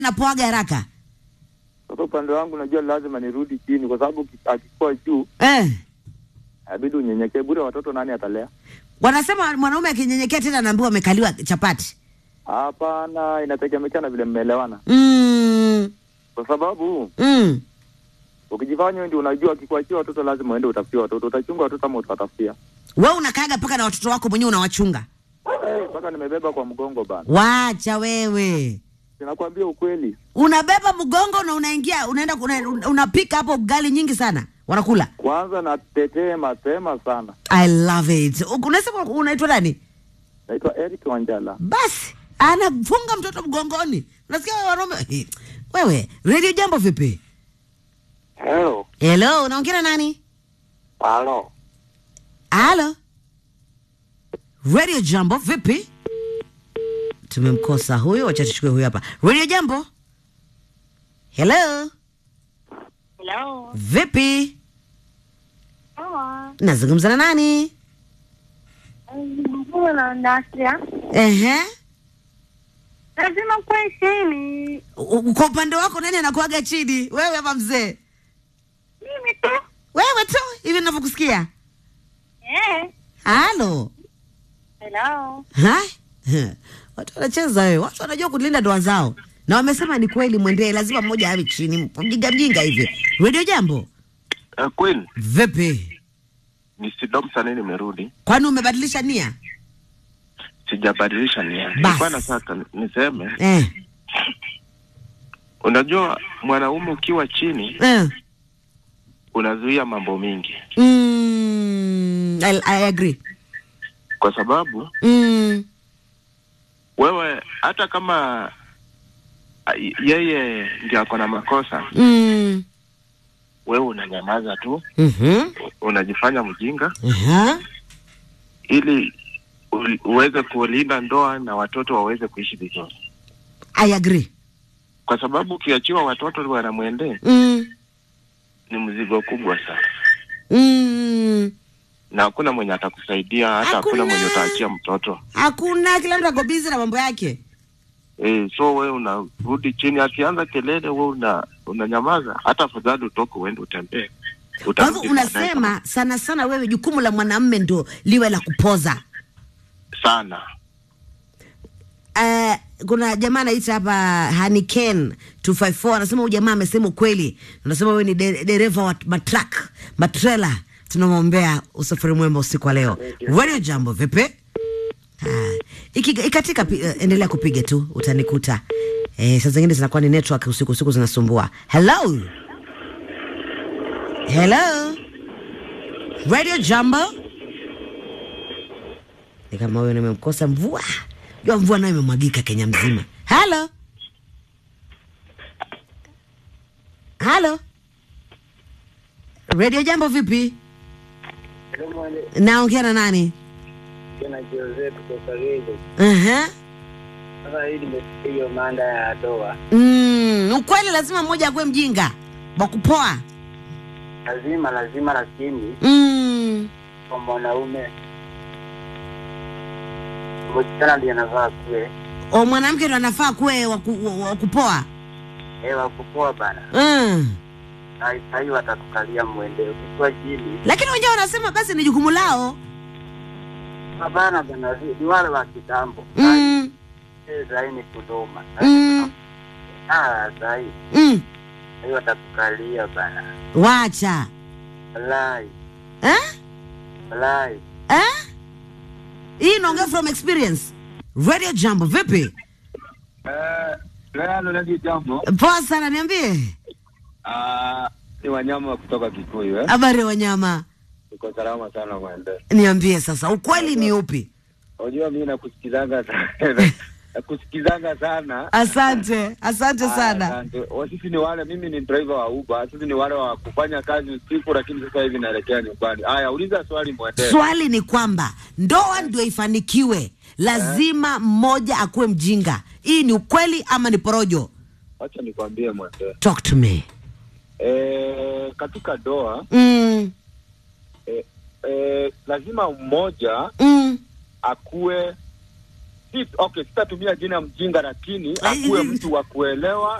napoaga haraka Sasa upande wangu najua lazima nirudi chini, kwa sababu ki- akikuwa juu eh. inabidi unyenyekee. Bure watoto nani atalea? Wanasema mwanaume akinyenyekea tena anaambiwa amekaliwa chapati. Hapana, inategemea na vile mmeelewana, Mm. kwa sababu Mm. ukijifanya wewe ndio unajua, akikuachia watoto lazima uende utafutie watoto. Utachunga watoto ama utawatafutia? Wewe unakaaga mpaka na watoto wako mwenyewe unawachunga. Eh, Mpaka nimebeba kwa mgongo bana, Wacha wewe. sinakwambia ukweli. Unabeba mgongo na unaingia unaenda una- unapika hapo ugali nyingi sana. Wanakula. Kwanza natetee mapema sana. I love it. Unasema unaitwa nani? Naitwa Eric Wanjala. Basi anafunga mtoto mgongoni. Unasikia wewe wanaume? Eh, Wewe, Radio Jambo vipi? Hello. Hello, unaongea na nani? Halo. Halo. Radio Jambo vipi? Tumemkosa huyo, wacha tuchukue huyo hapa. Radio Jambo. Hello. Hello. Vipi? Poa. Nazungumza na nani? Mkuu na Ndasia. Ehe. Lazima kuwe chini. U- Kwa upande wako nani anakuaga chini? Wewe ama mzee? Mimi tu. Wewe tu hivi ninavyokusikia. Eh. Halo. Hello. Ha? Watu wanacheza wewe. Watu wanajua kulinda ndoa zao. Na wamesema ni kweli mwendee lazima mmoja awe chini. Mjinga mjinga hivi. Radio Jambo. Uh, Queen, Vipi? ni Sidomson nimerudi. Kwani umebadilisha nia? Sijabadilisha nia. Bas. Nilikuwa nataka niseme, Eh. unajua mwanaume ukiwa chini Eh. unazuia mambo mingi, Mm, I, I agree. kwa sababu Mm. wewe hata kama a, yeye ndio ako na makosa, Mm. wewe unanyamaza tu, Mhm. unajifanya mjinga Aha. ili u- uweze kulinda ndoa na watoto waweze kuishi vizuri, I agree. kwa sababu ukiachiwa watoto wanamwendee Mm. ni mzigo kubwa sana, Mm. na hakuna mwenye atakusaidia, hata hakuna Hakuna. mwenye utaachia mtoto Hakuna, kila mtu ako busy na mambo yake. Eh, so we unarudi chini, akianza kelele we una unanyamaza, hata afadhali utoke uende utembee. Kwa Utarudi hivyo baadaye unasema sana sana wewe jukumu la mwanamume ndo liwe la kupoza. kama- sana Uh, kuna jamaa anaita hapa Haniken 254 anasema huyu jamaa amesema ukweli. Anasema wewe ni de- dereva wa matrak, matrela. Tunamwombea usafiri mwema usiku wa leo. Radio Jambo vipi? Ah, iki, ikatika pi- eh, endelea kupiga tu utanikuta. Eh, saa zingine zinakuwa ni network usiku usiku zinasumbua. Hello. Hello. Radio Jambo. Ni kama huyo nimemkosa mvua. Jua mvua nayo imemwagika Kenya mzima. Halo. Halo. Radio Jambo vipi? Naongea na nani? Tena Jose kutoka Gego. Aha. Sasa hii nimesikia hiyo manda ya doa, Mm, ukweli lazima mmoja akuwe mjinga wa kupoa. lazima lazima, lakini Mm. kwa mwanaume msichana ndiye anavaa kuwe O mwanamke ndo anafaa kuwe wa ku- wa- wa kupoa. ewa kupoa bana, Mm. na sahii watatukalia mwende ukikuwa chini Lakini wenyewe wanasema basi ni jukumu lao. hapana bana, ni wale wa kitambo Mm. sahii ni kuduma Mm. sahii Mm. sahii watatukalia bana, Wacha. walai Eh? walai. Eh? Hii inaongea from experience. Radio Jambo vipi? Leo ndio jambo. Poa sana niambie. Ah, ni wanyama kutoka Kikuyu eh. Habari ya wanyama. Uko salama sana mwende. Niambie sasa ukweli ni upi? Unajua mimi nakusikizanga sana. Nakusikizanga sana. Asante, asante Ah, sana. asante. Wa- Sisi ni wale, mimi ni driver wa Uber. Sisi ni wale wa kufanya kazi usiku, lakini sasa hivi naelekea nyumbani. Haya, uliza swali mwende. Swali ni kwamba ndoa ndio ifanikiwe, lazima mmoja akuwe mjinga. Hii ni ukweli ama ni porojo? Acha nikwambie mwende. Talk to me. Eh, katika doa Mm, eh, eh, lazima mmoja mm, akuwe si, okay, sitatumia jina mjinga, lakini Ai, akuwe ai, mtu wa kuelewa